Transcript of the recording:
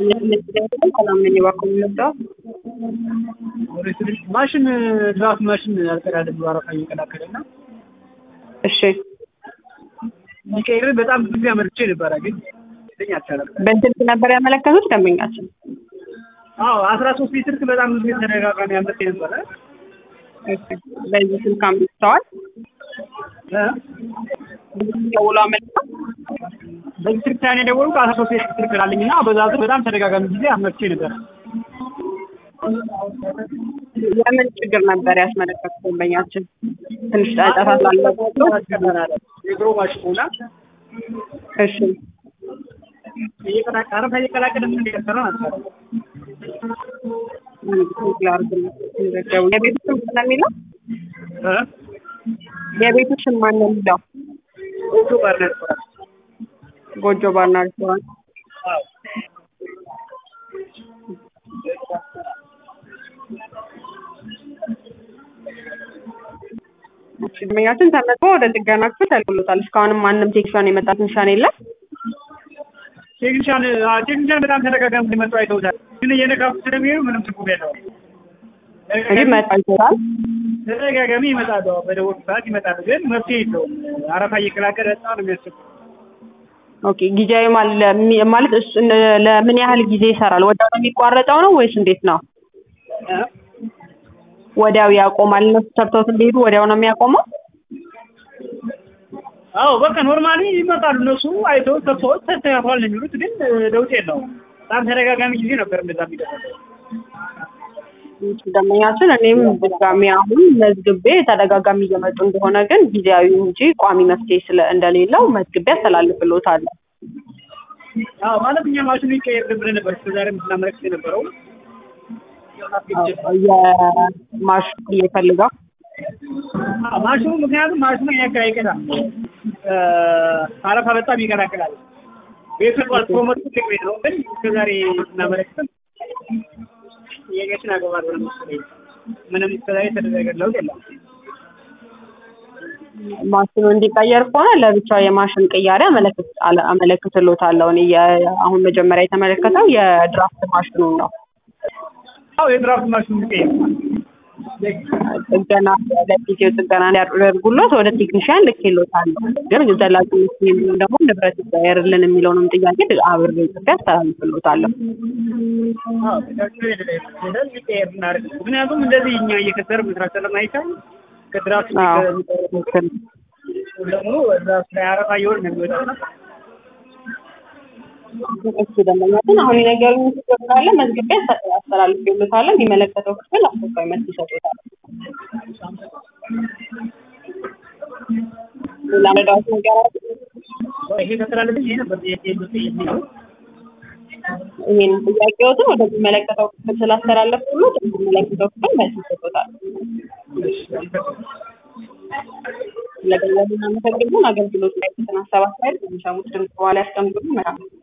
ሰላም ነኝ። እባክዎ የምንወጣው ማሽን ድራፍት ማሽን አልቀዳልም ብሎ አረፋ እየቀላቀለ እና እሺ፣ ሊቀይር በጣም ብዙ ጊዜ አመልክቼ ነበረ፣ ግን ልኝ አልቻለም። በስልክ ነበር ያመለከቱት ደንበኛችን? አዎ አስራ ሶስት ሊትር በጣም ብዙ ጊዜ ተደጋጋሚ አመልክቼ ነበረ። እሺ፣ በዚህ ስልክ አምጥተዋል። እ? ደውሎ አመልክተው በዚህ ስልክ ታኔ ደወሉ ከአስራ ሶስት ሊትር ክላለኝ እና በዛ ዙር በጣም ተደጋጋሚ ጊዜ አመልክቼ ነበረ። የምን ችግር ነበር ያስመለከቱት ደንበኛችን? ትንሽ ጫጫታ ስላለባቸው። የድሮ ማሽን ሆና እሺ፣ እየቀላቀለ አረፋ እየቀላቀለ ምን እንደሰራ አልቻለም። የቤቱ ስም ነው የሚለው እ? የቤቱ ስም ማን ነው የሚለው? ኦቶ ጋር ነበረ። ጎጆ ባርና ሬስቶራንት። አዎ እሺ፣ ደንበኛችን ተመዝግቦ ወደ ጥገና ክፍል ተልኮሎታል። እስካሁንም ማንም ቴክኒሻን የመጣ ቴክኒሻን የለም። ቴክኒሻን አዎ፣ ቴክኒሻን በጣም ተደጋጋሚ ሊመጡ አይተውታል፣ ግን እየነካኩ ስለሚሄዱ ምንም ትርጉም የለውም። እንጂ መጣ ይችላል። ተደጋጋሚ ይመጣሉ። አዎ፣ በደወሉ ሰዓት ይመጣሉ፣ ግን መፍትሄ የለውም። አረፋ እየቀላቀለ በጣም ነው የሚያስቸግረው። ኦኬ ጊዜያዊ ማለ- ለሚ- ማለት እሱ እነ- ለምን ያህል ጊዜ ይሰራል? ወዲያው ነው የሚቋረጠው ነው ወይስ እንዴት ነው? እ? ወዲያው ያቆማል? እነሱ ሰርተውት እንዲሄዱ ወዲያው ነው የሚያቆመው? አዎ በቃ ኖርማሊ ይመጣሉ እነሱ አይተው ሰርተውት ተስተካክሏል ነው የሚሉት፣ ግን ለውጥ የለውም። በጣም ተደጋጋሚ ጊዜ ነበር እንደዛ የሚደረገው። ደንበኛችን እኔም ድጋሚ አሁን መዝግቤ ተደጋጋሚ እየመጡ እንደሆነ ግን ጊዜያዊ እንጂ ቋሚ መፍትሄ ስለ እንደሌለው መዝግቤ አስተላልፍልዎታለሁ። አዎ ማለት እኛ ማሽኑ ይቀየር ብለን ነበር እስከዛሬ ስናመለክት የነበረው። የማሽኑ ይፈልጋል አዎ ማሽኑ ምክንያቱም ማሽኑ ያካ አይቀዳም እ አረፋ በጣም ይቀላቅላል። ቤቱ ቋል ፕሮሞት ትልቅ ቤት ነው፣ ግን እስከዛሬ ስናመለክትም ጥያቄዎችን አገባል ብለን መሰለኝ ምንም እስከዛሬ የተደረገ ለውጥ የለም። ማሽኑ እንዲቀየር ከሆነ ለብቻው የማሽን ቅያሬ አመለክት አለ- አመለክትልዎታለሁ። እኔ የ- አሁን መጀመሪያ የተመለከተው የድራፍት ማሽኑን ነው። አዎ የድራፍት ማሽኑ ይቀየር ጥገና ለጊዜው ጥገና እንዲያደርጉሎት ወደ ቴክኒሽያን ልኬልዎታለሁ። ግን ዘላቂ መፍትሄ የሚሆን ደግሞ ንብረት ይቀየርልን የሚለውንም ጥያቄ አብሬ ጽፌ አስተላልፍልዎታለሁ። አዎ ሄደን ይቀየር እናድርግ። ምክንያቱም እንደዚህ እኛ እየከሰር መስራት ስለማይቻል ከድራፍት አዎ፣ የሚቀር- ትክክል። ደግሞ እዛ ላይ አረፋ እየሆነ ነው የሚወጣው እና እሱ ደንበኛችን አሁን የነገሩኝ ችግር ካለ መዝግቤ አስተላልፍልዎታለሁ። የሚመለከተው ክፍል አስቸኳይ መልስ ይሰጡታል። ሌላ መረዳት ነገር አለ? ይሄ ከተላለፈ ይሄ ነበር ጥያቄ የሚለው ይሄን ጥያቄዎትን ወደሚመለከተው ክፍል ስላስተላለፍኩሎት የሚመለከተው ክፍል መልስ ይሰጡታል። ስለገለጹ እናመሰግናለን። አገልግሎት ላይ የተሰናሰባ ሳይል የሚሰሙት ድምፅ በኋላ ያስቀምጡልን። መልካም